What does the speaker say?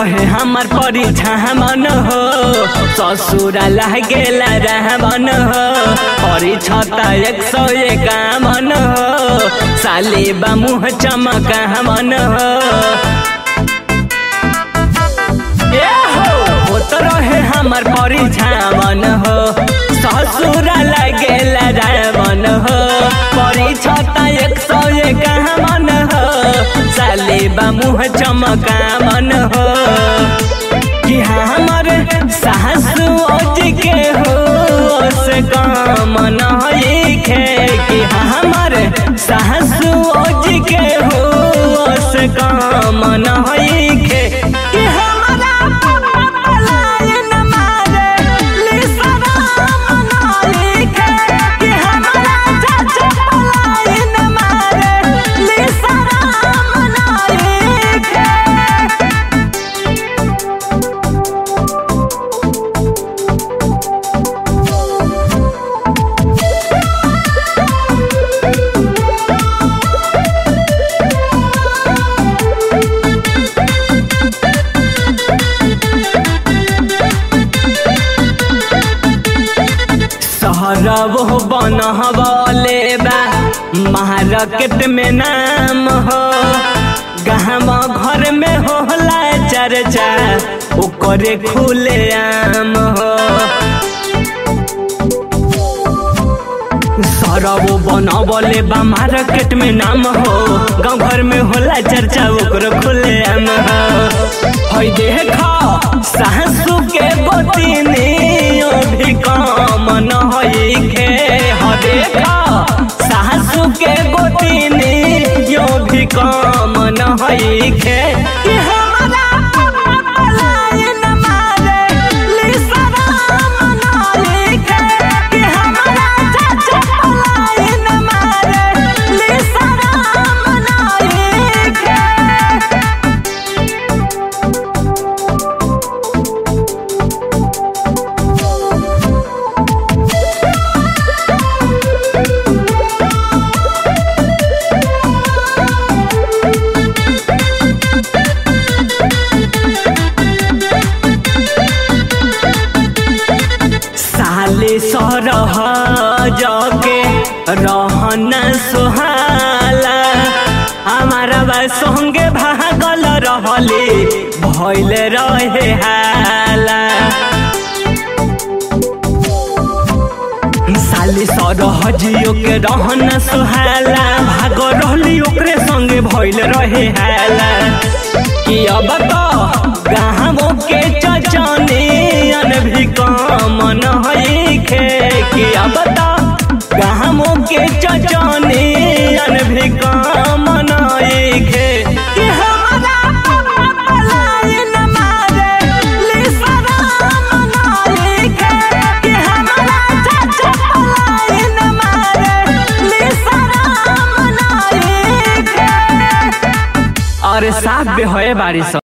रहे हमर परिछामन हो ससुरा लागेला रहमन हो परिछता एक सौ एकावन हो साले बा मुँह चमकावन हो ए हो होत रहे हमर परिछामन हो ससुरा लागेला रहमन हो परिछता एक सौ एकावन हो साले बा मुँह चमकावन हो कि हमर सासु ओज के हो से काम नइखे कि हमर सासु ओज के हो से काम नइखे कि हमरा पापा पलायन मारे लिसराम नइखे कि हमरा चाचा पलायन मारे लिसराम नइखे सहरब हो बनहबले बा मार्केट में नाम हो गहम घर में होला चर्चा ओकरे खुले आम हो सरब बनबले बा मार्केट में नाम हो गाँव घर में होला चर्चा ओकरो खुले आम हो हई देख सासू के गोतिनी भी काम न खे ह देख सासू के गोतिनी यो भी काम न खे कि हमरा पापा पलायन मारे लिसराम नइखे कि हमरा चाचा पलायन मारे लिसराम नइखे साले सरह जगे रहन सुहाला हमारा बा संगे भागल रहले भइल रहे हाला साले सरह जियो के रहन सुहाला भाग रहली ओकरे संगे भइल रहे हाला कि अब तो गाँवों के चचनियन भी काम नइखे कि अब तो गाँवों के चचनियन भी काम नइखे कि हमरा पापा पलायन मारे लिसराम नइखे कि हमरा चाचा पलायन मारे लिसराम नइखे अरे साफ बे होए बारिश